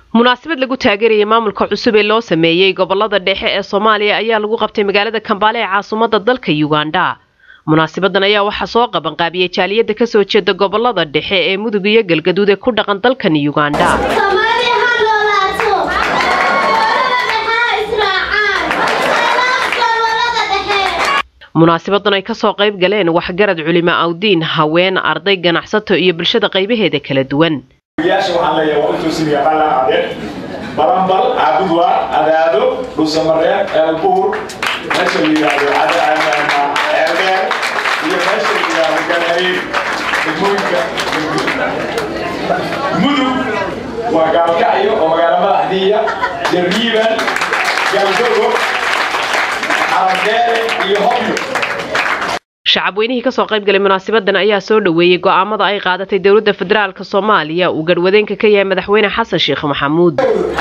munaasabad lagu taageerayay maamulka cusub ee loo sameeyey gobolada dhexe ee soomaaliya ayaa lagu qabtay magaalada kambaale ee caasimadda dalka uganda munaasabadan ayaa waxaa soo qabanqaabiyey jaaliyadda kasoo jeeda gobolada dhexe ee mudug iyo galgaduud ee ku dhaqan dalkan uganda munaasabadan ay kasoo qayb galeen waxgarad culimo awdiin haween arday ganacsato iyo bulshada qaybaheeda kala duwan yaasha waxaan leeyahay waa intuu sidii qala adeer barambal caabudwa adaado dhuusamareeb eelbuur meesha la yidhaahdo ceelbeer iyo meesha la yidhaahdo galhariir degmooyinka mudug waa gaalkacyo oo magaalo madaxdiiya jarriiban galdogo caradheere iyo hobyo shacabweynihii kasoo qayb galay munaasabadan ayaa soo dhoweeyey go'aamada ay qaadatay dowladda federaalk soomaaliya uu garhwadeenka ka yahay madaxweyne xasan sheekh maxamuud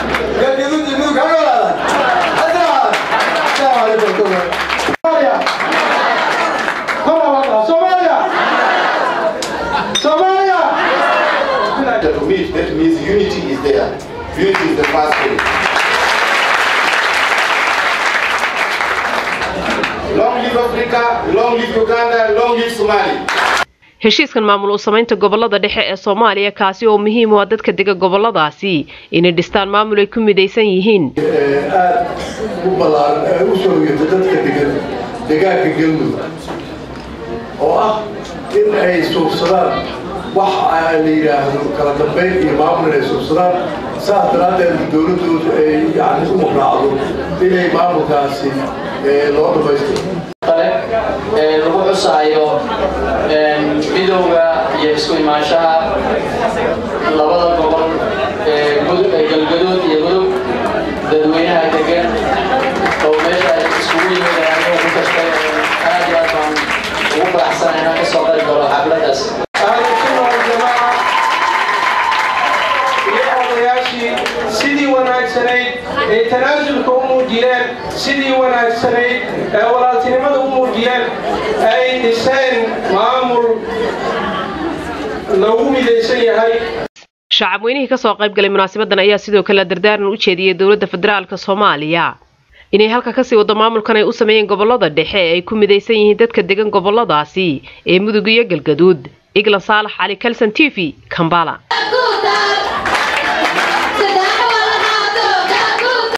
heshiiskan maamul u samaynta gobolada dhexe ee soomaaliya kaasi oo muhiim u ah dadka dega goboladaasi inay dhistaan maamul ay ku midaysan yihiin aad u ballaaran u soo yirta dadka degan degaanka galmudug oo ah in ay suubsadaan wax la yidhaahdo kala dambayn iyo maamul inay suubsadaan saas daraaddeed dowladdoodu ay yani u raacdo inay maamulkaasi loo dhamaystiro lagu xusaayo midowga iyo isku imaanshaha labada gobol ee galgaduud iyo mudug dadweynaha degan oo meesha ay iskugu yimaadaan ku kastay aad iyo aad baan ugu faraxsanahay inaan kasoo qayb galo xafladaas sidii wanaagsanayd ee tanaasulka u muujiyeen sidii wanaagsanayd ee walaaltinimada u muujiyeen ay dhiseen maamul lagu midaysan yahay shacabweynihii kasoo qayb galay munaasabadan ayaa sidoo kale dardaaran u jeediyey dowladda federaalk soomaaliya inay halka kasii wado maamulkan ay u sameeyeen gobolada dhexe ee ay ku midaysan yihiin dadka degan goboladaasi ee mudug iyo galgaduud iglan saalax cali kalson t v kambala